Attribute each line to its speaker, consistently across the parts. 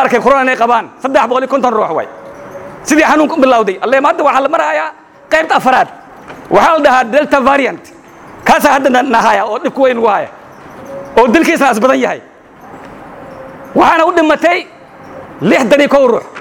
Speaker 1: arkay corona inay qabaan saddex boqol iyo konton ruux waay sidii xanuunka u bilowday alle hadda waxaa la marahayaa qaybta afaraad waxaa la dhahaa delta variant kaasaa hadda na- nahaya oo dhibku weyn ugu haya oo dilkiisna as badan yahay waxaana u dhimatay lixdan iyo kow ruux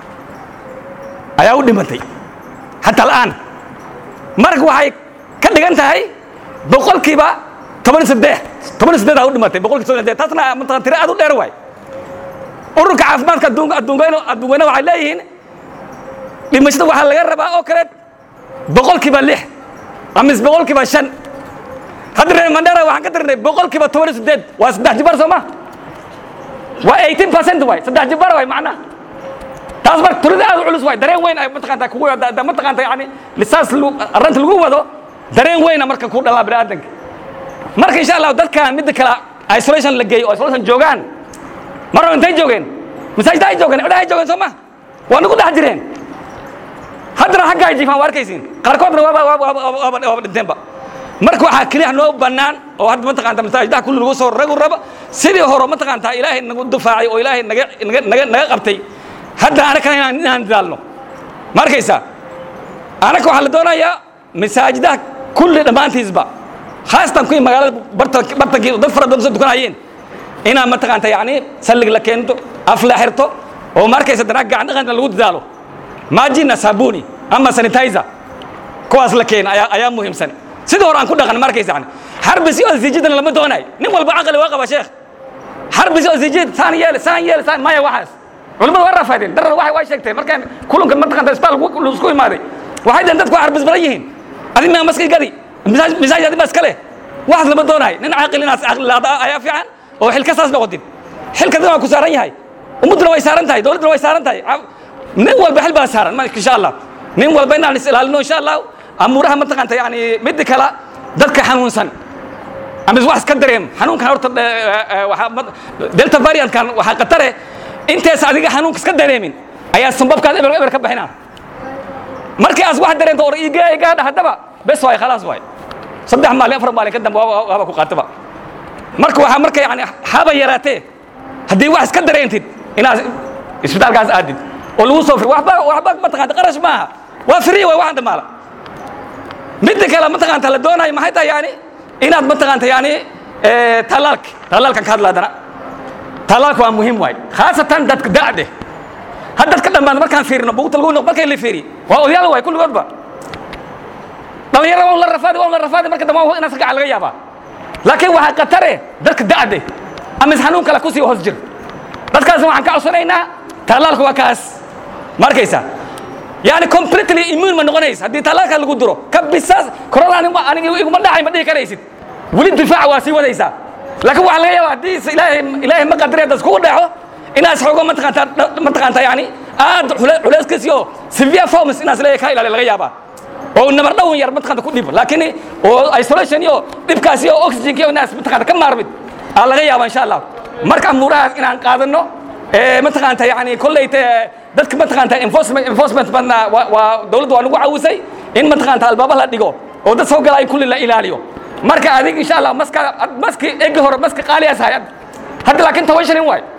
Speaker 1: ayaa u dhimatay xataa al'aan marka waxay ka dhigan tahay boqolkiiba toban iyo saddex toban iyo saddeed aa u dhimatay boqolkiiba toban iyo saddeed taasna mataqan tiro aad u dheer waay ururka caafimaadka adduunka adduunkayna adduunkayna waxay leeyihiin dhimashada waxaa laga rabaa oo kale boqolkiiba lix amis boqolkiiba shan hadda reer mandera waxaan ka tirnay boqolkiiba toban iyo saddeed waa saddex jibar soo ma waa eighteen percent waay saddex jibar waay macnaha taas marka turida aad u culus waay dareen weyn ay mataqaanta kugu da- da- mataqaanta yani lisaas lagu- arrinta lagu wado dareen weyna marka ku dhalaa bini'aadanka marka insha allahu dadkan midda kale isolation la geeyo oo isolation joogaan mar hore intay joogeen masaajida ay joogeen cidhahay joogeen soo ma waa nagu dhex jireen haddana xagga ay jiifaan waa arkaysiin qaarkoodna waaba waaba waaba waaba waaba dhinteenba marka waxaa keliya noo bannaan oo hadda mataqaanta masaajidaha kulli lagu soo ragu raba sidii hore mataqaanta ilaahay nagu dufaacay oo ilaahay naga naga naga naga qabtay hadda anakana inaan inaan dadaalno ma arkaysaa anaka waxaa la doonayaa masaajidaha kulli dhammaantiisba khaasatan kuwii magaalada barta- bartankii dad fara badan soo dukanayeen inaa mataqaanta yani sallig la keento af la xirto oo ma arkaysa dana gacan dhaqanka lagu dadaalo maajina sabuni ama sanitizer kuwaas la keena ayaa ayaa muhiimsan sidii hore aan ku dhaqan ma arkaysa yani xarbisi oo sijidana lama doonayo nin walba caqli waa qaba sheekh xarbisi oo sijid saan yeel saan yeel saan maya waxaas culimmadu waa rafaadeen darar waxay waa sheegteen markaan kulanka mataqaanta isbitaal laisku imaaday waxay dhaheen dadku waa xarbis badan yihiin adi maa maskay gadi misaaj misaaj adi baa iska leh waxaas lama doonayo nin caaqil inaas caqli laada ayaa fiican oo xilka saas noqotin xilka dad waa ku saaran yahay ummadduna way saaran tahay dowladduna way saaran tahay Ca- nin walba xil baa saaran ma- insha allah nin walba inaan is ilaalino insha allah amuuraha mataqaanta yani midda kale dadka xanuunsan ama wax iska dareem xanuunkan horta eh, eh, waxaa ma- delta variantkan waxaa khatare intees adiga xanuunka iska dareemin ayaa sambabkaad eber eber ka bixinaa markii aas wax dareento or iga igaadha haddaba bes waay khalaas waay saddex maalin afar maalin ka dambe waaba waaba ku qaataba marka waxaa marka yani haba yaraatee haddii wax iska dareentid inaad isbitaalkaas aadid oo lagu soo fir waxba waxba mataqaanta qarash maaha waa free waay waxaan dhamaala midda kale mataqaanta la doonayo maxay tahay yani inaad mataqaanta yani eh, tallaalka tallaalkan ka hadla haddana tallaalka waa muhiim waay khaasatan dadka da'de had dadka dhammaan markaan fiirino buugta lagu noq markay la fiiri waa odayaal waay kulligoodba dhalinyarada waa un la rafaadi waa un la rafaadi marka dambe waa inaad ka gacan laga yaabaa laakiin waxaa khatare dadka da'de ama is xanuun kale kusii hoos jir dadkaasna waxaan ka codsanaynaa tallaalka waa kaas ma arkaysaa yani completely immune ma noqonaysa haddii tallaalka lagu duro ka bisaas corona anigu aniga iguma dhacay ma dhihi karaysid weli difaaca waa sii wadaysaa laakiin waxaa laga yaabaa haddii is- ilaahay ilaahay ma qadari hadda iskugu dhaco inaad xoogo mataqaanta mataqaanta yani aad cule- culeyskiisi oo severe forms inaad isleeyahay ka ilaaliya laga yaabaa oo nabar dhawan yar mataqaanta ku dhib laakiin oo isolation iyo dhibkaasi oo oxygen iyo inaad mataqaanta ka maarmid aa laga yaabaa insha allah marka amuurahaas inaan qaadano ee mataqaanta yani kollayte dadka mataqaanta enforcement enforcement badna waa waa dawladda waa nagu caawisay in mataqaanta albaaba la dhigo oo dad soo galay kulli la ilaaliyo marka adig insha allah maska maski egi hore maska qaaliyaas hay hadda laakiin toban shilin waay